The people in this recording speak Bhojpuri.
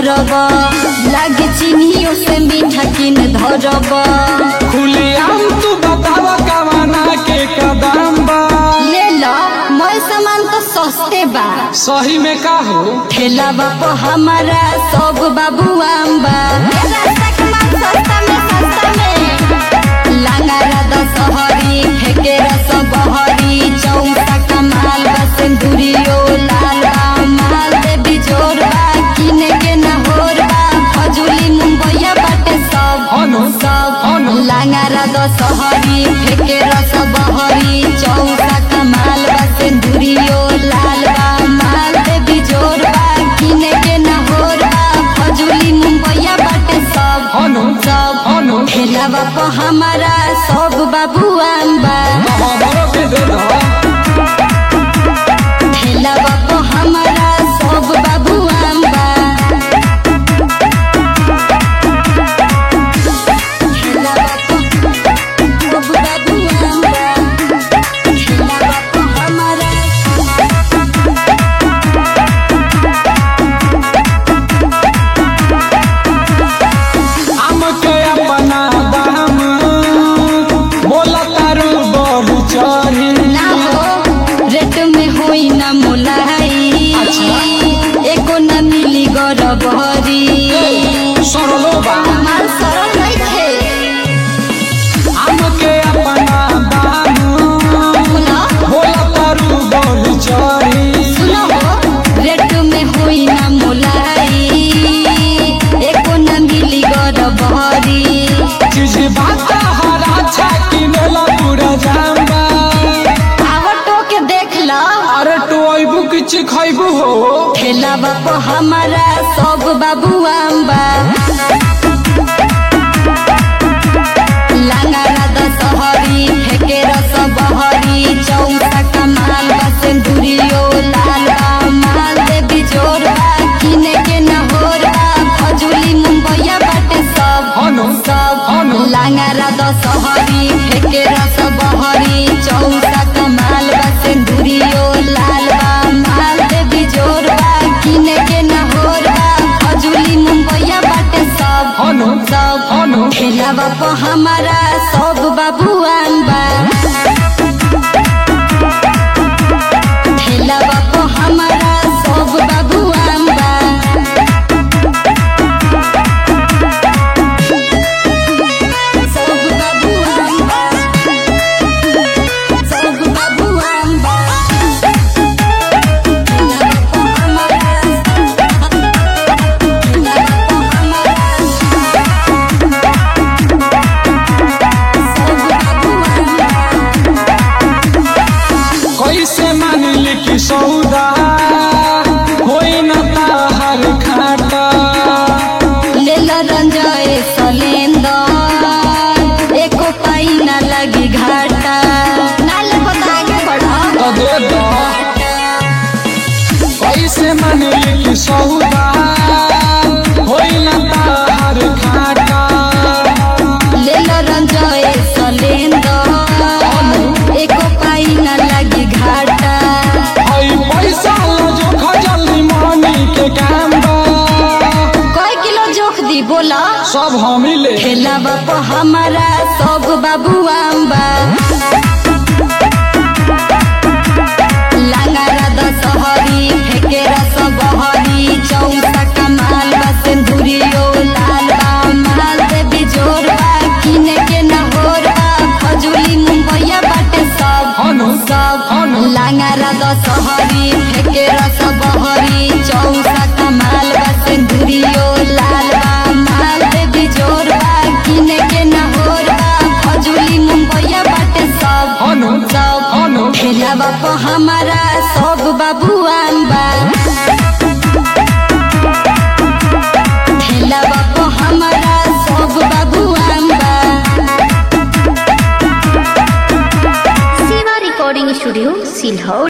करब लागे चिन्हियो से मीठा किन धरब खुलेआम तू बताव कवाना के कदम बा ले लो मोर सामान तो सस्ते बा सही में का हो ठेला बाप हमारा सब बाबू आम्बा लांगारा दशहरी फेके रस बहरी चौसा कमाल सिंदूरियो लाल बा माल देवी जोर बा किने के न होर बा फजुली मुंबईया बाटे सब अनु, सब अनु। लांगारा दशहरी फेके रस बहरी चौसा कमाल बा सिंदूरियो लाल बा माल देवी जोर बा किने के न होर बा फजुली मुंबईया बाटे सब अनु, सब अनु। ठेला बाप हमारा सब बाबू आम्बा हमरो के दे दो ठेला बाप हमारा सब बाबू आम्बा ठेला बाप सब बाबू आम्बा ठेला बाप हमारा आम के अपना दाम बोला तारू बढ़ चढ़ी ना हो रेट में होई ना मोलाई एको ना मिली गरबहरी सरलो बा माल सरल नइखे आम के अपना दाम बोला बोला तारू बढ़ चढ़ी सुनो हो रेट में होई ना मोलाई एको ना मिली गरबहरी चीज बात हरा छा किनेला पूरा जाम्बा आवटो के देख लो अरे तो अइबू किछ खइबू हो ठेला बाप हमारा सब बाबू आम्बा लांगारा दशहरी फेके रस बहरी चौसा कमाल बा सिंदूरियो लाल बा माल देवी जोर बा किने के न होर बा फजुली मुंबईया बाटे सब अनु, सब अनु। लांगारा दशहरी फेके रस बहरी चौसा कमाल बा सिंदूरियो लाल बा माल देवी जोर बा किने के न होर बा फजुली मुंबईया बाटे सब अनु, सब अनु। ठेला बाप हमारा सब बाबू आम्बा ठेला बाप हमारा सब बाबू आम्बा सब बाबू आम्बा सब बाबू आम्बा ठेला बाप हमारा ठेला बाप हमारा सब बाबू आम्बा कैसे मानिल कि सौदा होई न ताहर खाटा लेल रंजय सलेंदर एको पाई ना लगी घाटा नाल बता आगे बढ़ो तो दे दो कैसे मानिल कि सौदा होई न ताहर खाटा लेल रंजय सलेंदर एको पाई ना लगी घाटा हई पैसा लो जो खजली मानी के काम बा कई किलो जोख दी बोला सब हमी ले ठेला बाप हमारा सब बाबू आम्बा लांगारा दशहरी फेके रस बहरी चौसा कमाल बा सिंदूरियो लाल बा माल देवी जोर बा किने के न होर बा फजुली मुंबईया बाटे सब अनु, सब अनु। लांगारा दशहरी फेके रस बहरी चौसा कमाल बा सिंदूरियो लाल बा माल देवी जोर बा किने के न होर बा फजुली मुंबईया बाटे सब अनु, सब अनु। ठेला बाप हमारा सब बाबू आम्बा ठेला बाप हमारा सब बाबू आम्बा सेवा रिकॉर्डिंग स्टूडियो सिल्हौर